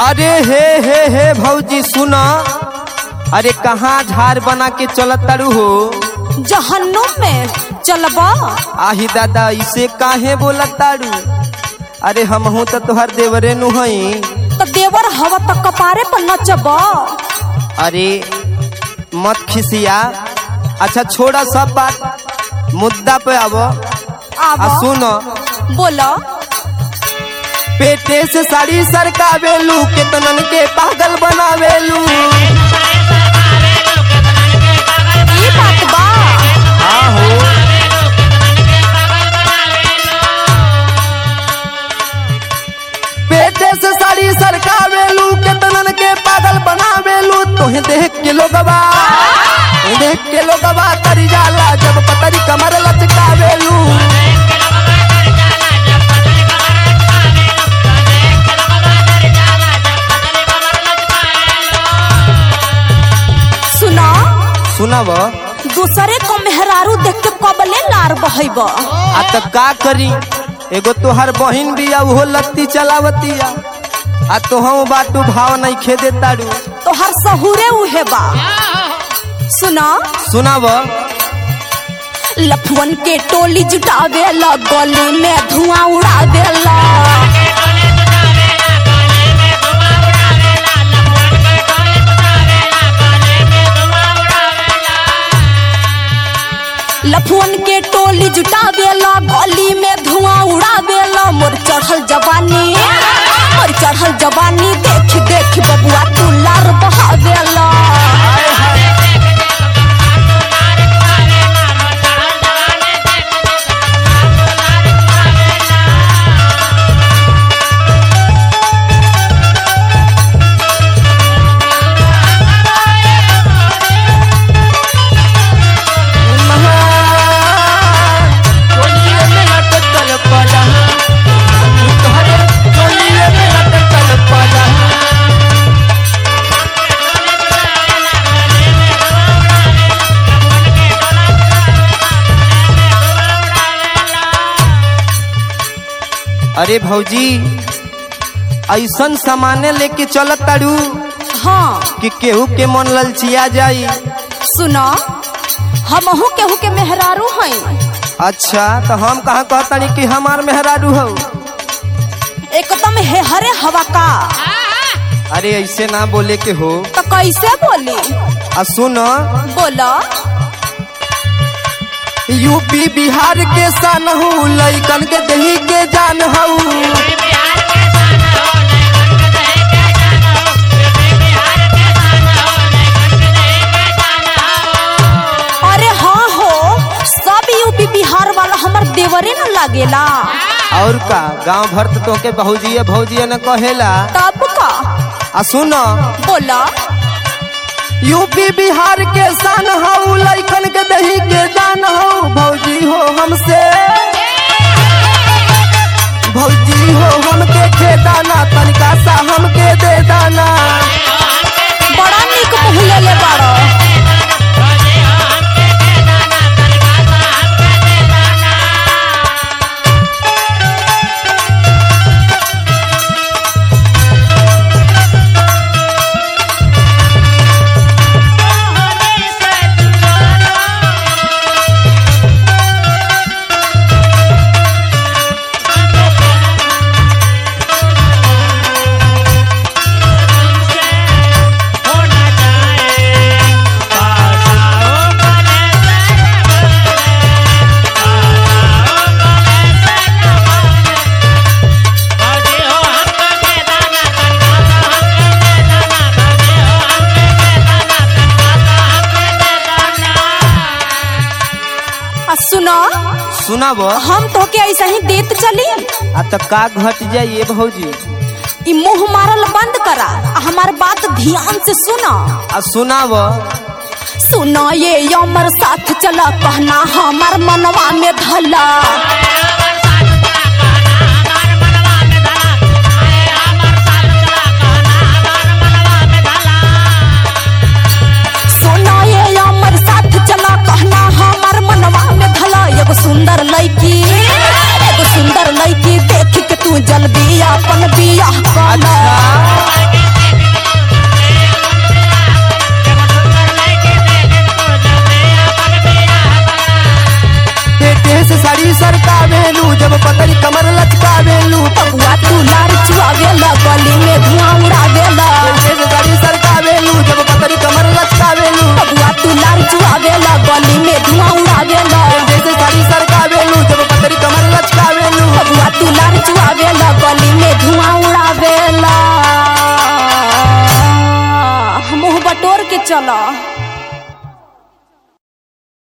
अरे हे हे हे भौजी सुना अरे कहाँ झाड़ बना के चलत तारू हो जहन्नुम में चलबा आही दादा इसे काहे बोलत तारू अरे हमहू तो तोहर देवरे नु हई तो देवर हवा तक कपारे पर नचबा अरे मत खिसिया अच्छा छोड़ा सब बात मुद्दा पे आबो आ आवा सुनो बोला पेटे से साड़ी सरकावेलू केतनन के पागल बनावेलू ई बात बा आहो पेटे से साड़ी सरकावेलू केतनन के पागल बनावेलू तोहे देख के लोगवा तोहे देख के लोगवा तरी जाला जब पतरी कमर लचकावेलू सुना सुनब दूसरे को मेहरारू देख के कबले लार बहब आ त का करी एगो तोहर बहिन भी उहो लत्ती चलावतिया आ तोहू बाटू भाव नहीं खेदे तारू तो हर सहुरे उहे बा सुना सुनाब लफवन के टोली जुटावेला गली में धुआं उड़ावेला लफवन के टोली जुटावेला गली में धुआं उड़ावेला मोर चढ़ल जवानी मोर चढ़ल जवानी देख देख बबुआ तू लार बहावेला अरे भौजी ऐसन सामाने लेके चलत तारू हाँ कि केहू के मन ललचिया जाई सुना हमहू केहू के मेहरारू हई अच्छा तो हम कहाँ कहतानी कि हमार मेहरारू हो एकदम हे हरे हवा का अरे ऐसे ना बोले के हो तो कैसे बोली आ सुन बोला यूपी बिहार के सन हूँ लैकन के दही के जान हूँ अरे हाँ हो सब यूपी बिहार वाला हमर देवरे न लागेला और का गांव भर तो तोके भौजिए भौजिए न कहेला तब का आ सुन बोला यूपी बिहार के सन हूँ लैकन के दही के जान हूँ भौजी हो हमसे भौजी हो हमके खेदाना तनिका सा हमके दे दाना बड़ा निक मुँह ले ले बाड़ो आ सुना सुनाब हम तो के ऐसा ही देत चली आ त का घट जाइए भौजी ई मुंह मारल बंद करा आ हमार बात ध्यान से सुना आ सुनाब सुना ये अमर साथ चला कहना हमार मनवा में धला सुना ये अमर साथ चला कहना हमार मनवा में धला एगो सुंदर लड़की एगो सुंदर लड़की देख के तू जल्दी अपन बियाह कर अच्छा लचकावेलू जब पतरी कमर लचकावेलू बबुआ तू लार चुआवेला गली में धुआं उड़ावेला जैसे गाड़ी सरकावेलू जब पतरी कमर लचकावेलू बबुआ तू लार चुआवेला गली में धुआं उड़ावेला जैसे गाड़ी सरकावेलू जब पतरी कमर लचकावेलू बबुआ तू लार चुआवेला गली में धुआं उड़ावेला मुंह बटोर के चला